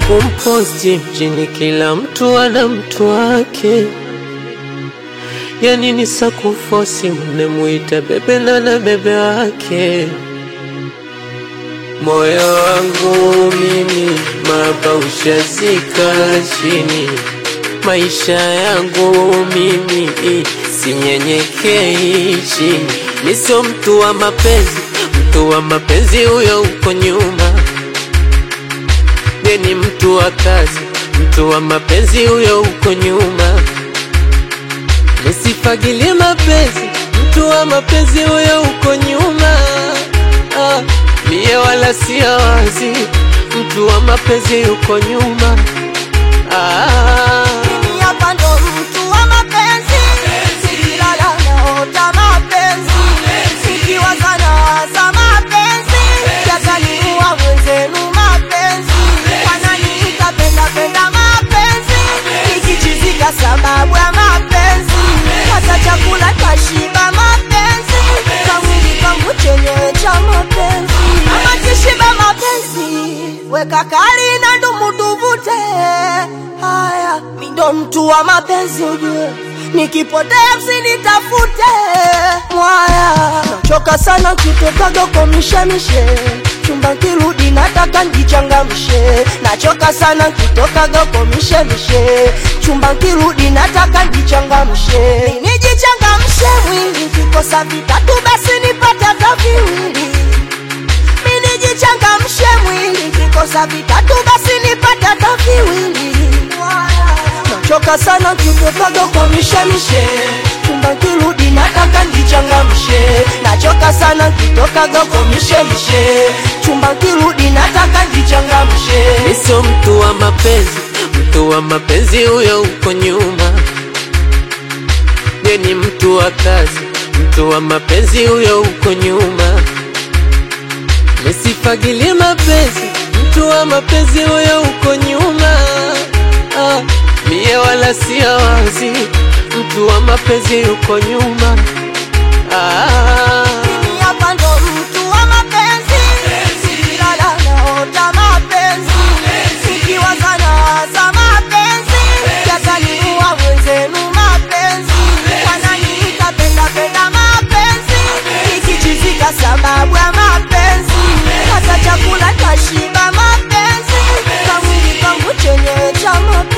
kumposti mjini, kila mtu ana mtu wake. Yani ni sakufosi, mnemwita bebe na na bebe wake. Moyo wangu mimi mapa ushazika chini, maisha yangu mimi sinyenyekei chini. Mi sio mtu wa mapenzi, mtu wa mapenzi huyo uko nyuma. Ye ni mtu wa kazi, mtu wa mapenzi huyo uko nyuma. Nisifagilie mapenzi, mtu wa mapenzi huyo uko nyuma. Ah, mie wala sia wazi, mtu wa mapenzi yuko nyuma. Ah, Mimi hapa ndo mtu wa mapenzi, sikilala naota mapenzi, sikiwaza nawaza mapenzi, yakaniua mwenzenu mapenzi, wananiita penda penda mapenzi, nikichizika sababu ya mapenzi, hata chakula tashiba mapenzi, kamwili kangu chenyewe cha mapenzi, ama kishiba mapenzi, weka kali na ndumu tuvute haya, mi ndo mtu wa mapenzi ujue, nikipotea msinitafute mwaya, nachoka sana kitokaga kwa mishemishe chumba kirudi nataka njichangamshe, nachoka sana kitokaga kwa mishemishe chumba kirudi nataka njichangamshe, nijichangamshe mwili, kikosa vitatu basi nipate hata viwili mimi nijichangamshe mwili, kikosa vitatu basi nipate hata viwili. Nachoka sana kitokaga kwa mishemishe, chumba kirudi nataka njichangamshe. Nachoka sana kitokaga kwa mishemishe, chumba kirudi nataka njichangamshe. mi sio mtu wa mapenzi, mtu wa mapenzi huyo uko nyuma. Ye ni mtu wa kazi, mtu wa mapenzi huyo uko nyuma. Nisifagilie mapenzi, mtu wa mapenzi huyo uko nyuma. Ah, mie wala sia wazi, mtu wa mapenzi yuko nyuma. Ah, Mimi hapa ndo mtu wa mapenzi, sikilala naota mapenzi, sikiwaza nawaza mapenzi, yakaniua mwenzenu mapenzi, wananiita penda penda mapenzi, nikichizika sababu ya mapenzi, hata chakula tashiba mapenzi, kamwili kangu chenyewe cha mapenzi.